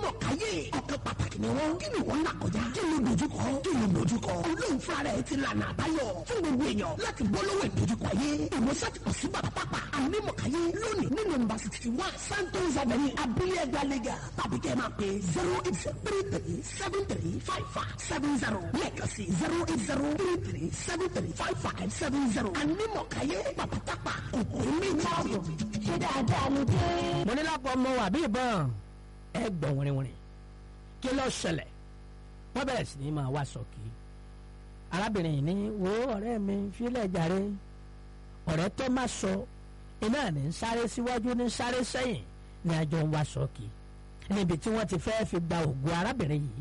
ànímọ̀káyé ọ̀kan pàtàkì ni wọ́n kí ni wọ́n là kọjá kí ló dojúkọ kí ló dojúkọ olóhùn fúnra rẹ̀ ti lànà àbáyọ fún gbogbo èèyàn láti bọ́ lọ́wọ́ ìdojúkọ ayé ìwòsàn ti kọ̀ sí bàbá pápá ànímọ̀káyé lónìí ní nọ́mbà sixty one santos avenue abúlé ẹgbàlégà tàbí kẹ́ ẹ máa pè zero eight zero three three seven three five five seven zero lẹ́ẹ̀kan sí zero eight zero three three seven three five five seven zero ànímọ̀káyé bàbá pápá kòkòrò méjì ṣé dáadáa ló dé. mo ní lápò ọmọ wà bí ìbọn ẹ gbọ̀n wìrìwìrì kí ló ṣẹlẹ̀ wọ́n bẹ̀rẹ̀ sí ní máa wá sọ̀kì arábìnrin yìí ní wo ọ̀rẹ́ mi fílẹ̀ jàre ọ̀rẹ́ tó má sọ iná ní ń sáré síwájú ní sáré sẹ́yìn ní àjọ ń wá sọ̀kì níbi tí wọ́n ti fẹ́ fi gba ògùn arábìnrin yìí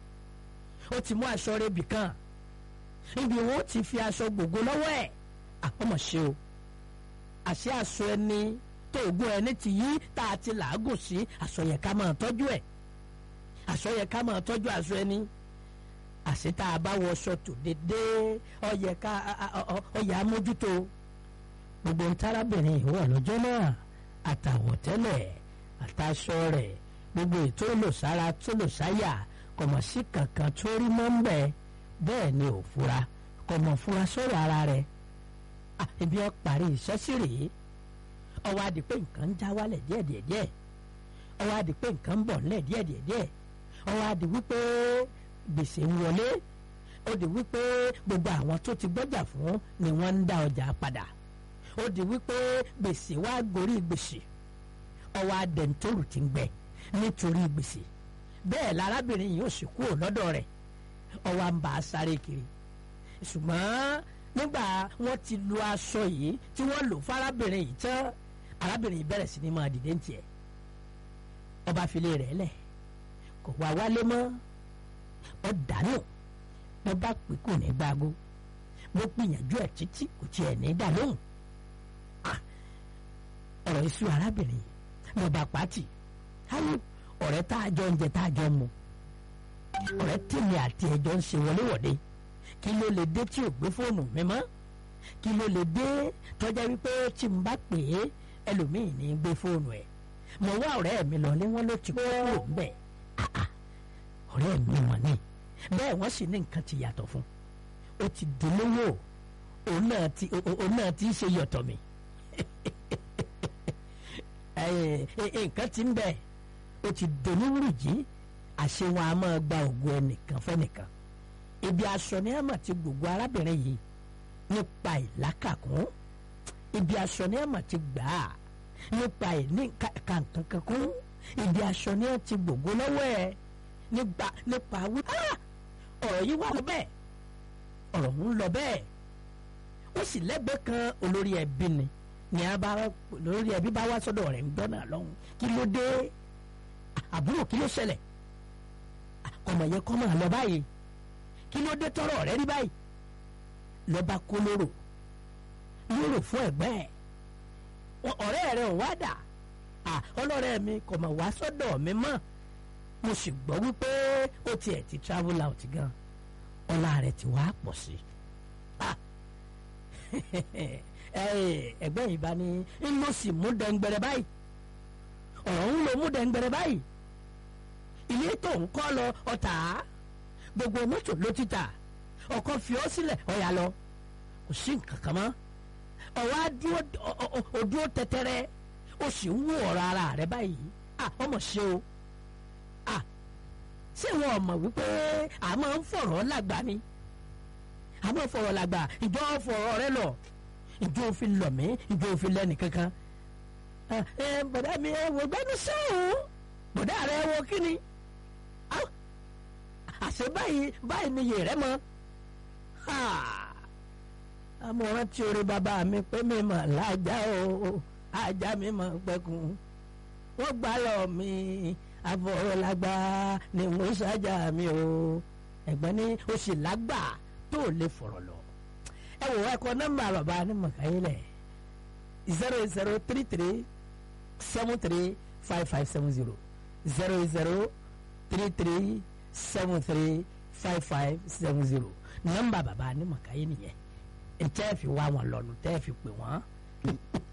ó ti mú aṣọ rẹ̀bì kan níbi wọn ó ti fi aṣọ gbogbo lọ́wọ́ ẹ̀ àpọ̀mọ̀ ṣe o àṣẹ aṣọ ẹni tó ògùn ẹni ti yí tá a ti làágùn sí aṣọ yẹ ká máa tọ́jú ẹ̀ aṣọ yẹ ká máa tọ́jú aṣọ ẹni àṣẹ tá a bá wọṣọ tó dédé ọyẹ ká ọyẹ amójútó gbogbo ntárábìnrin ìwọ lọ́jọ́ náà àtàwọ̀tẹ́lẹ̀ àtàṣọ rẹ̀ gbogbo ètò olùsára tó lò sáyà kọ̀mọ̀ sí kankan tó rí mọ́ ń bẹ̀ bẹ́ẹ̀ ni ò fura kọ̀mọ̀ fura sọ̀rọ̀ ara rẹ̀ ibi ẹ parí iṣẹ́ sí rèé ọwọ́ adi pé nǹkan ń já wálẹ̀ díẹ̀díẹ̀díẹ̀ ọwọ́ adi pé nǹkan ń bọ̀ nílẹ̀ díẹ̀díẹ̀díẹ̀ ọwọ́ adi wípé gbèsè ń wọlé ó di wípé gbogbo àwọn tó ti gbọ́jà fún ni wọ́n ń dá ọjà padà ó di wípé gbèsè wá gorí gbèsè ọwọ́ adẹ̀ntòrù ti ń gbẹ nítorí gbèsè bẹ́ẹ̀ lárábìnrin yìí ó sì kúrò lọ́dọ̀ rẹ̀ ọwọ́ à ń bá a sáré kiri ṣùgbọ́n nígbà wọ́n ti lu aṣọ yìí tí wọ́n lò fárábìnrin yìí tán arábìnrin yìí bẹ̀rẹ̀ sí ni máa dìde ní tiẹ̀ ọba file rẹ̀ lẹ̀ kò wá wálé mọ́ ọ dànù mo bá pè kò ní gbágo mo gbìyànjú ẹ̀ títí kò tiẹ̀ ní dà lóhùn ọ̀rọ̀ iṣu arábìnrin mo bá pàtì ayé ọ̀rẹ́ tá a jọ ń jẹ tá a jọ ń mu ọ̀rẹ́ tèmi àti ẹ̀jọ́ ń ṣe wọléwọ̀de kí ló lè dé tí ò gbé fóònù mi mọ́ kí ló lè dé tọ́jà wípé tí n bá pè é ẹlòmíì ní gbé fóònù ẹ̀ mo wá ọ̀rẹ́ mi lọ ní wọ́n ló ti kúrò ńbẹ̀ ọ̀rẹ́ mi wọ̀n ní bẹ́ẹ̀ wọ́n sì ní nǹkan ti yàtọ̀ fún ó ti dolówó òun náà ti òun náà ti ṣe yọ̀tọ̀ mi nǹkan ti ń bẹ̀ ó ti dolówó jí àṣẹ wọn a máa gba ògùn ẹnìkan fẹ́nìkan ibi aṣọ ni ẹ mà ti gbogbo arábìnrin yìí nípa ìlákàkún ibi aṣọ ni ẹ mà ti gbà á nípa ìní kàǹkankankún ibi aṣọ ni ẹ ti gbogbo lọ́wọ́ ẹ nípa nípa wí. ọ̀rọ̀ yìí wà lọ bẹ́ẹ̀ ọ̀rọ̀ ń lọ bẹ́ẹ̀ ó sì lẹ́gbẹ̀ẹ́ kan olórí ẹbí ni ni a bá olórí ẹbí bá wá sọ́dọ̀ rẹ̀ ń gbọ́nà lọ́hùn kí ló dé àbúrò kí ló ṣẹlẹ̀ ọmọ yẹn kọ́ máa lọ báyìí kí ló dé tọrọ rẹ rí báyìí lọba kó lóró lóró fún ẹ̀gbẹ́ ẹ̀ ọ̀rẹ́ rẹ ò wá dà ọlọ́rẹ́ mi kò mà wá sọ́dọ̀ mi mọ́ mo sì gbọ́ wípé ó tiẹ̀ ti travel out gan ọlá rẹ̀ ti wá pọ̀ sí ẹgbẹ́ yìí bá ní ń lọ sí mú dẹ́ngbẹ̀rẹ̀ báyìí ọ̀rọ̀ ń lọ mú dẹ́ngbẹ̀rẹ̀ báyìí ilé tó ń kọ́ lọ ọ̀tá gbogbo mọ́tò ló ti tà ọkọ fi ọ́ sílẹ̀ ọ̀yà lọ kò sí nǹkan kan mọ́ ọ̀wá dúró tẹ́tẹ́rẹ́ ó sì ń wú ọ̀rọ̀ ara rẹ̀ báyìí ọmọ ṣe o ṣé wọn mọ̀ wípé a máa ń fọ̀rọ̀ lágbà ni a máa ń fọ̀rọ̀ lágbà ìjọ fọ̀rọ̀ rẹ lọ ìjọ òfin lọ mí ìjọ òfin lẹ́nu kankan bọ̀dá mi ẹ wò gbẹ́nu sẹ́wọ̀n bọ̀dá rẹ wò kí ni àṣẹ báyìí báyìí ni yèrè mọ amọ̀ràn tí orí bàbá mi pé mi mọ̀ lájà o ajá mi mọ̀ pẹ́kun wọ́n gbá lọ mi àfọ̀rọ̀lágbá ni mo ṣáájà mi o ẹ̀gbọ́n ní o sì lágbà tó lè fọ̀rọ̀ lọ ẹ wò ẹ kọ nọ́mbà bàbá ní mọ̀káyílẹ̀ zero zero three three seven three five five seven zero zero zero three three seven three five five seven zero nọ́mbà bàbá ní mọ̀káyé nìyẹn ntẹ́ fi wá wọn lọ́nu tẹ́ fi pè wọ́n